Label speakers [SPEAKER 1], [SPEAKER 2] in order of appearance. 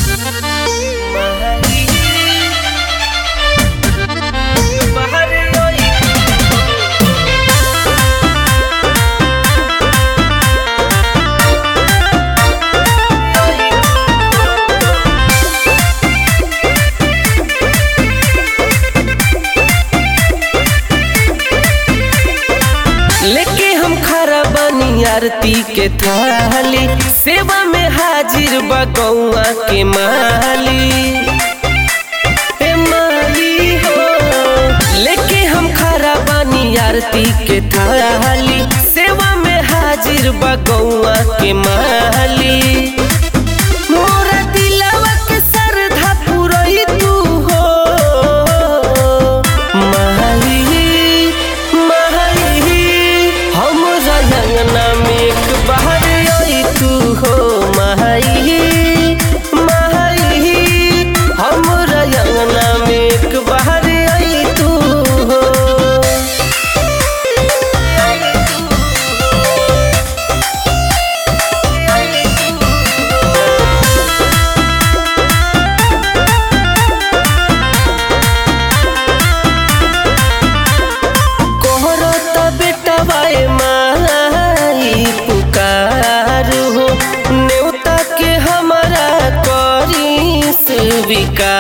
[SPEAKER 1] लेके हम खरा बनी आरती के थाली सेवा में हाजिर बा गौआ के माली ए माली हो लेके हम खरा बनी आरती के थाली सेवा में हाजिर बा गौआ के माली मोरा दिलवा के सरधा पुरई तू हो माही माही हमरा अंगना में एक बाहर आई तू हो माही माही हमरा अंगना में एक बाहर आई तू हो कोहरत बेटवाए माई पुकार हो नेवता के हमारा करी स्वीकार